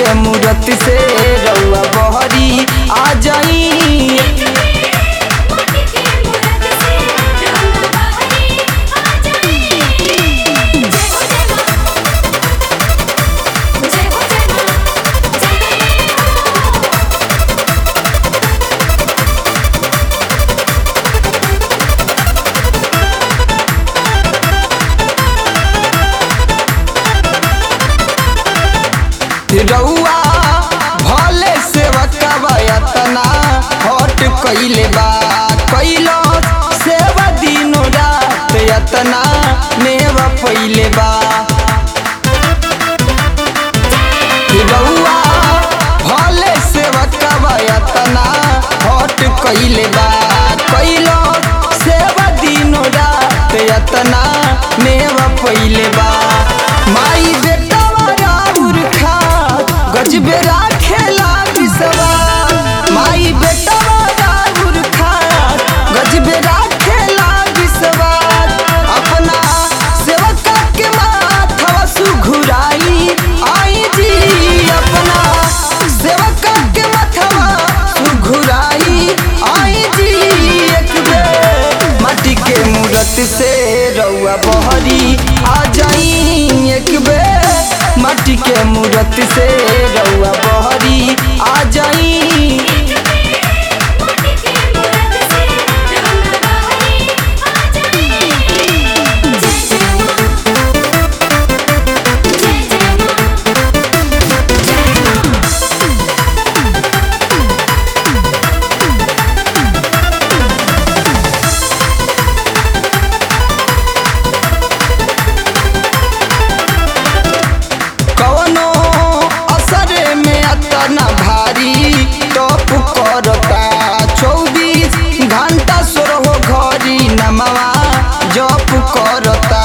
के मूरत से रउआ बहरी आ जाई माटी के मूरत से रउआ बहरी आ जाई जय हो जय मां जय हो जय मां जय हो रउआ भले सेवकवा यतना हट कइले बा कइलो सेवा दिनो रात यतना नेवा पइले बा रउआ भले सेवकवा यतना हट कइले बा कइलो सेवा दिनो रात यतना नेवा पइले बा माई बेटावा राउर खा गजबे राखेला बिसवा माई बेटावा राउर खा गजबे राखेला बिसवा अपना सेवका के माथवा सुघुराई आई जी अपना सेवका के माथवा सुघुराई आई जी एक बेर माटी के मूरत से रउआ बहरी आ जाई एक बेर माटी के मूरत से रउआ बहरी आ जाई माटी के मूरत से रउआ बहरी आ जाई जय जय मां जय जय मां कवनो असरे में अतना भारी टॉप करता चौबीस घंटा सोरहो घरी नमवा जप करता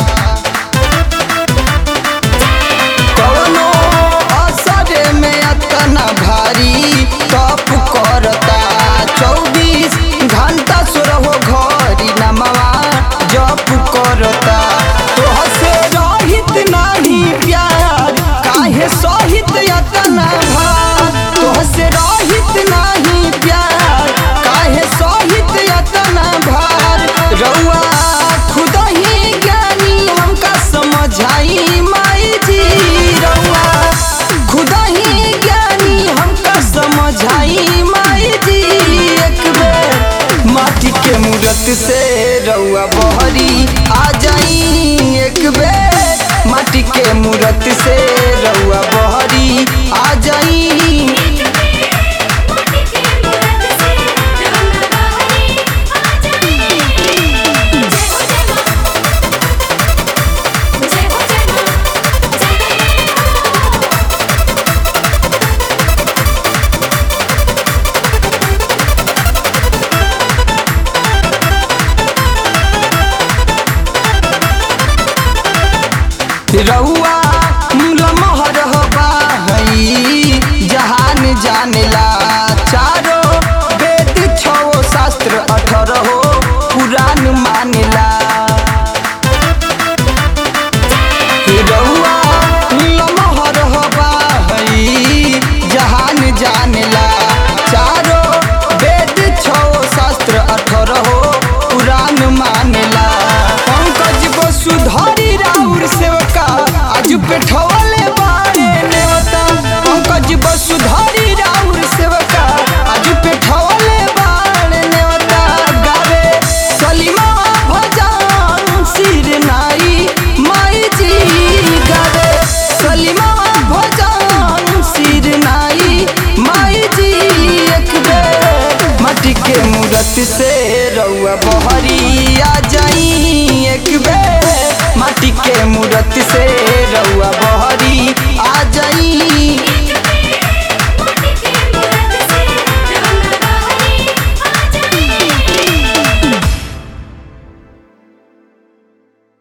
कवनो असरे में अतना भारी टॉप करता चौबीस घंटा सोरहो घरी नमवा जप करता तोह से रहित नाही प्यार काहे सहित यतना भार तोह से रहित नाही प्यार काहे सहित यतना भार रउआ खुद ही ज्ञानी हमका समझाई माई जी रउआ खुद ही ज्ञानी हमका समझाई माई जी एक बेर माटी के मूरत से रउआ बहरी आ जाई एक बेर माटी के मूरत से रउआ बहरी आ जाई माटी के मूरत से रउआ बहरी आ जाई जय हो जय मां जय हो जय मां जय हो रउआ लमहर हवा हई जहान जानेला चारो वेद छो शास्त्र अठरहो पुराण मानेला रउआ लमहर हवा हई जहान जानेला चारो वेद छो शास्त्र अठरहो पुराण मानेला पंकज वसुधरी राउर सेवका आज पेठवले बाड़े नेवता पंकज वसुधरी राउर सेवका आज पेठवले बाड़े नेवता गावे सलीमा भजन सिर नाई माई जी गावे सलीमा भजन सिर नाई माई जी एक बेर माटी के मूरत से रउआ बहरी आ जाई एक बेर माटी के मूरत से रउआ बहरी आ जाई